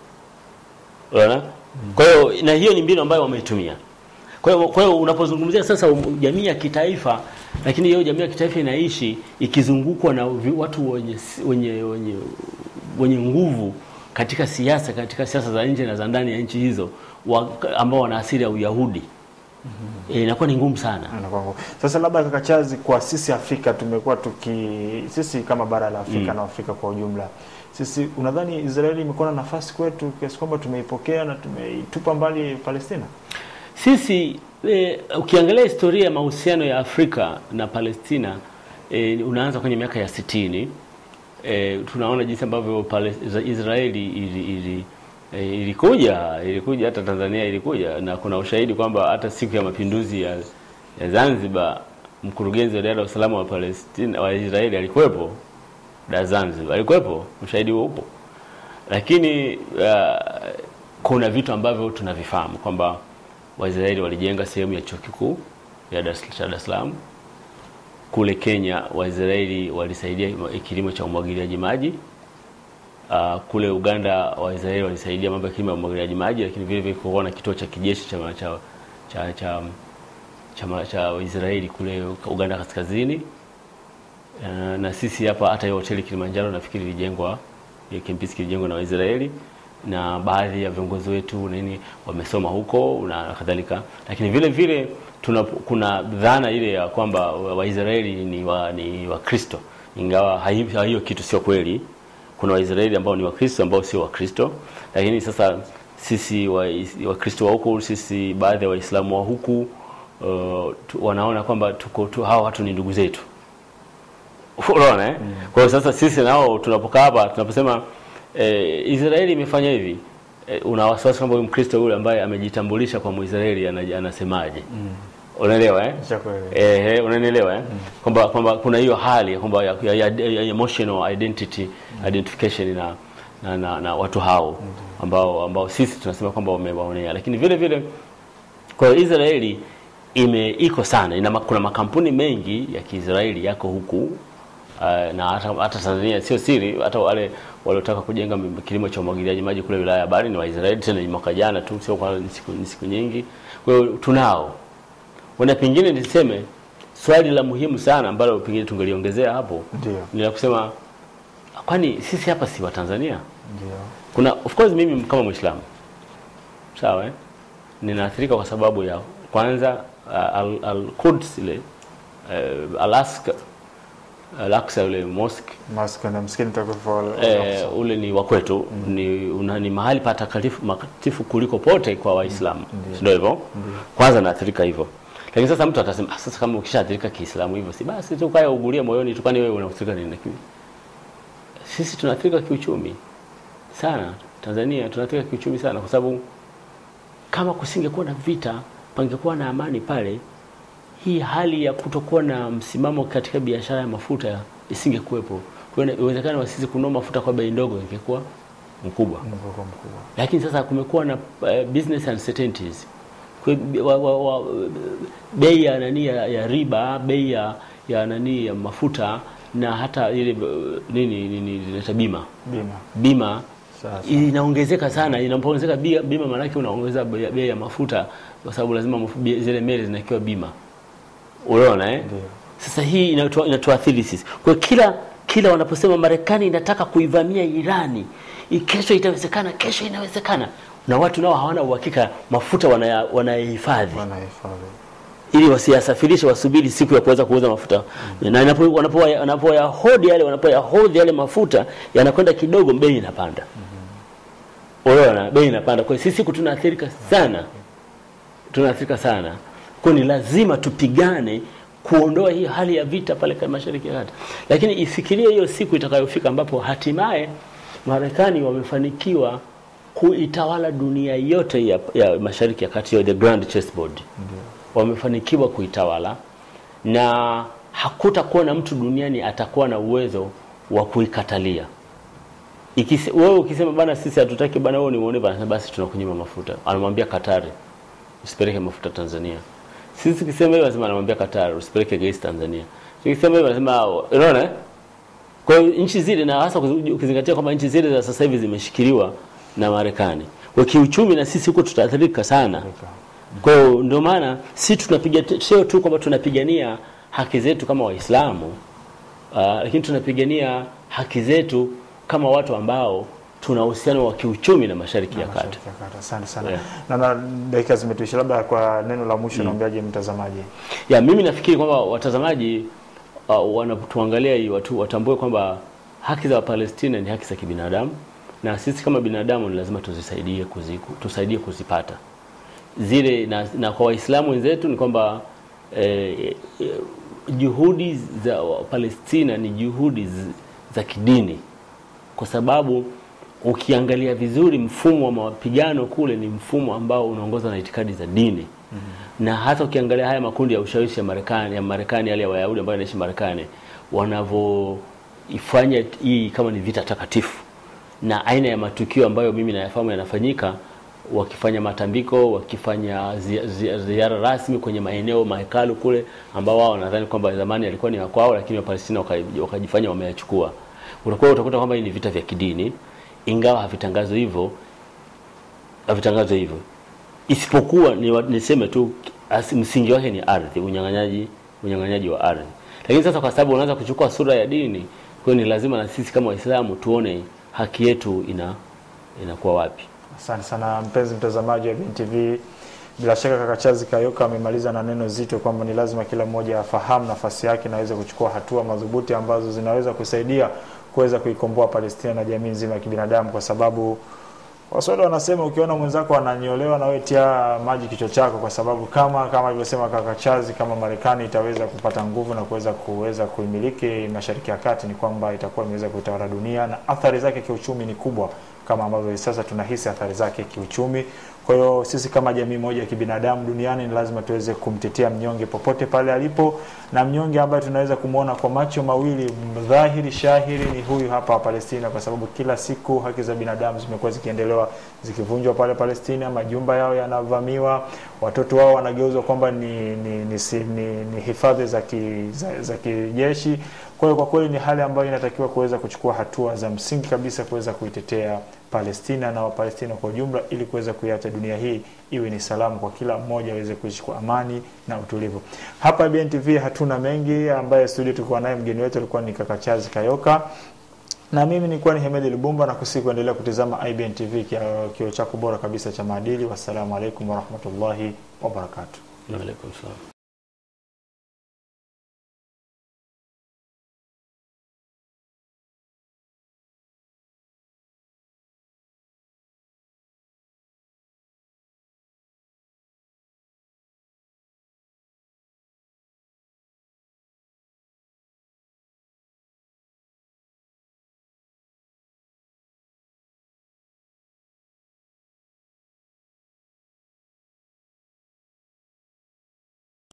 unaona. Kwa hiyo na hiyo ni mbinu ambayo wameitumia. Kwa hiyo kwa hiyo unapozungumzia sasa um- jamii ya kitaifa, lakini hiyo jamii ya kitaifa inaishi ikizungukwa na vi- watu wenye si- wenye wenye wenye nguvu katika siasa katika siasa za nje na za ndani ya nchi hizo wa, ambao wana asili ya Uyahudi. Eh, inakuwa ni ngumu sana. Anakuwa ngumu. Sasa labda kaka Chazi, kwa sisi Afrika tumekuwa tuki sisi kama bara la Afrika Mm. na Afrika kwa ujumla, sisi unadhani Israeli imekuwa na nafasi kwetu kiasi kwamba tumeipokea na tumeitupa mbali Palestina? Sisi e, ukiangalia historia ya mahusiano ya Afrika na Palestina e, unaanza kwenye miaka ya sitini. E, tunaona jinsi ambavyo Pale- Israeli ili, ili, e, ilikuja ilikuja hata Tanzania ilikuja, na kuna ushahidi kwamba hata siku ya mapinduzi ya, ya Zanzibar mkurugenzi wa idara ya usalama wa Palestina wa Israeli alikuwepo da Zanzibar, alikuwepo, ushahidi huo upo lakini uh, kuna vitu ambavyo tunavifahamu kwamba Waisraeli walijenga sehemu ya chuo kikuu ya Dar Dar es Salaam. Kule Kenya Waisraeli walisaidia kilimo cha umwagiliaji maji. Uh, kule Uganda Waisraeli walisaidia mambo ya kilimo ya umwagiliaji maji, lakini vile vile kulikuwa na kituo cha kijeshi cha cha cha, cha, cha, cha Waisraeli kule Uganda kaskazini. Uh, na sisi hapa hata hiyo hoteli Kilimanjaro nafikiri ilijengwa ya Kempinski kilijengwa na Waisraeli na baadhi ya viongozi wetu nini wamesoma huko na kadhalika, lakini vile vile tuna, kuna dhana ile ya kwamba Waisraeli ni wa, ni Wakristo, ingawa hiyo kitu sio kweli. Kuna Waisraeli ambao ni Wakristo ambao sio Wakristo, lakini sasa sisi Wakristo wa huku, sisi baadhi ya Waislamu wa huku uh, tu, wanaona kwamba tuko tu, hawa watu ni ndugu zetu unaona eh? Mm. Kwa hiyo sasa sisi nao tunapokaa hapa tunaposema eh, Israeli imefanya hivi eh, una wasiwasi kwamba huyu Mkristo yule ambaye amejitambulisha kwa Mwisraeli anasemaje? Mm. Unaelewa eh? Eh, eh unanielewa eh? Mm. Kwamba kwamba kuna hiyo hali kwamba ya, ya, ya, ya emotional identity mm. identification na na, na, na watu hao mm. ambao ambao sisi tunasema kwamba wamewaonea, lakini vile vile kwa hiyo Israeli ime iko sana ina, kuna makampuni mengi ya Kiisraeli yako huku Uh, na hata, hata Tanzania sio siri, hata wale waliotaka kujenga kilimo cha umwagiliaji maji kule wilaya ya Bari ni Waisraeli, tena ni mwaka jana tu, sio kwa siku, siku nyingi. Kwa hiyo tunao wana, pengine niseme swali la muhimu sana ambalo pengine tungeliongezea hapo ni la kusema, kwani sisi hapa si wa Tanzania? Ndio. Kuna of course mimi kama Muislamu sawa, eh? ninaathirika kwa sababu ya kwanza uh, al, al Quds ile uh, Alaska Al-Aqsa ule mosque Mosque na msikiti mtakatifu eh, ule ni wa kwetu mm. ni, una, ni mahali patakatifu makatifu kuliko pote kwa Waislamu mm. ndio hivyo kwanza naathirika hivyo lakini sasa mtu atasema ah, sasa kama ukishaathirika Kiislamu hivyo si basi tu kaya ugulie moyoni tu kwani wewe unaathirika nini lakini sisi tunaathirika kiuchumi sana Tanzania tunaathirika kiuchumi sana kwa sababu kama kusingekuwa na vita pangekuwa na amani pale hii hali ya kutokuwa na msimamo katika biashara ya mafuta isingekuwepo. Kwa hiyo uwezekano wa sisi kununua mafuta kwa bei ndogo ingekuwa mkubwa. mkubwa mkubwa. Lakini sasa kumekuwa na uh, business uncertainties. Kwa wa, wa, bei ya nani ya, ya riba, bei ya, ya nani ya mafuta na hata ile nini nini inaita bima. Bima. Bima Sasa. inaongezeka sana. Inapoongezeka bia- bima, maanake unaongeza bei bei ya mafuta, kwa sababu lazima mafu- bi- zile meli zinakiwa bima. Unaona eh? Ndio. Sasa hii inatu- inatuathiri sisi. Kwa hiyo kila kila wanaposema Marekani inataka kuivamia Irani, i- kesho itawezekana, kesho inawezekana, na watu nao hawana uhakika mafuta wanaya- wanayahifadhi Wanahifadhi. ili wasiyasafirishe, wasubiri siku ya kuweza kuuza mafuta na inapo- wanapo- wanapoyahodi yale wanapoyahodhi yale mafuta yanakwenda kidogo, bei inapanda. Unaona, bei inapanda. Kwa hiyo sisi siku tunaathirika sana, tunaathirika sana. Kwa hiyo ni lazima tupigane kuondoa hii hali ya vita pale kwa Mashariki ya Kati, lakini ifikirie hiyo siku itakayofika ambapo hatimaye Marekani wamefanikiwa kuitawala dunia yote ya, ya Mashariki ya Kati, the grand chessboard wamefanikiwa kuitawala na hakutakuwa na mtu duniani atakuwa na uwezo wa kuikatalia. Ikise, wewe ukisema bana, sisi hatutaki bana, wewe nimuone bana, basi tunakunyima mafuta. Anamwambia Katari usipeleke mafuta Tanzania. Sisi tukisema hivyo, anasema anamwambia Katari usipeleke gesi Tanzania. Tukisema hivyo, anasema unaona eh? Kwa hiyo nchi zile na hasa ukizi- ukizingatia kwamba nchi zile za sasa hivi zimeshikiliwa na Marekani. Kwa kiuchumi na sisi huko tutaathirika sana. Kwa hiyo ndio maana si tunapiga sio tu kwamba tunapigania haki zetu kama Waislamu uh, lakini tunapigania haki zetu kama watu ambao tuna uhusiano wa kiuchumi na Mashariki ya Kati. Mashariki ya Kati. Asante sana. Yeah. Naona dakika zimetuisha, labda kwa neno la mwisho naambiaje mtazamaji? Ya mimi nafikiri kwamba watazamaji uh, wanatuangalia hii watu watambue kwamba haki za Wapalestina ni haki za kibinadamu na sisi kama binadamu ni lazima tuzisaidie kuziku, tusaidie kuzipata zile na, na kwa Waislamu wenzetu ni kwamba eh, eh, juhudi za Palestina ni juhudi z- za kidini kwa sababu ukiangalia vizuri mfumo wa mapigano kule ni mfumo ambao unaongozwa na itikadi za dini mm-hmm. na hata ukiangalia haya makundi ya ushawishi ya Marekani ya Marekani yale ya Wayahudi ambao wanaishi Marekani wanavyoifanya hii kama ni vita takatifu na aina ya matukio ambayo mimi nayafahamu yanafanyika wakifanya matambiko, wakifanya zi- zi- ziara rasmi kwenye maeneo mahekalu kule ambao wao wanadhani kwamba zamani yalikuwa ni ya kwao, lakini Wapalestina waka- wakajifanya wameyachukua. Utakuwa utakuta kwamba hii ni vita vya kidini, ingawa havitangazwi hivyo, havitangazwi hivyo isipokuwa ni, wa- niseme tu as, msingi wake ni ardhi, unyang'anyaji unyang'anyaji wa ardhi. Lakini sasa kwa sababu unaanza kuchukua sura ya dini, kwa hiyo ni lazima na sisi kama Waislamu tuone haki yetu ina inakuwa wapi. Asante sana mpenzi mtazamaji wa BNTV. Bila shaka kaka Chazi Kayoka amemaliza na neno zito kwamba ni lazima kila mmoja afahamu nafasi yake na aweze kuchukua hatua madhubuti ambazo zinaweza kusaidia kuweza kuikomboa Palestina na jamii nzima ya kibinadamu, kwa sababu Waswahili wanasema ukiona mwenzako ananyolewa na wewe tia maji kichwa chako, kwa sababu kama kama alivyosema kaka Chazi, kama Marekani itaweza kupata nguvu na kuweza kuweza kuimiliki Mashariki ya Kati, ni kwamba itakuwa imeweza kutawala dunia na athari zake kiuchumi ni kubwa, kama ambavyo hivi sasa tunahisi athari zake kiuchumi. Kwa hiyo sisi kama jamii moja ya kibinadamu duniani ni lazima tuweze kumtetea mnyonge popote pale alipo, na mnyonge ambaye tunaweza kumwona kwa macho mawili dhahiri shahiri ni huyu hapa wa Palestina, kwa sababu kila siku haki za binadamu zimekuwa zikiendelewa zikivunjwa pale Palestina, majumba yao yanavamiwa, watoto wao wanageuzwa kwamba ni ni, ni, si- ni, ni hifadhi za, ki, za, za kijeshi. Kwa hiyo kwa kweli ni hali ambayo inatakiwa kuweza kuchukua hatua za msingi kabisa kuweza kuitetea Palestina na Wapalestina kwa ujumla ili kuweza kuiacha dunia hii iwe ni salamu kwa kila mmoja aweze kuishi kwa amani na utulivu. Hapa BNTV hatuna mengi, ambaye studio tulikuwa naye mgeni wetu alikuwa ni kaka Chazi Kayoka na mimi nilikuwa ni Hemedi Lubumba na kusihi kuendelea kutizama IBN TV, kio kio chako bora kabisa cha maadili. Wassalamu alaikum warahmatullahi wabarakatuh. Waalaikum salaam.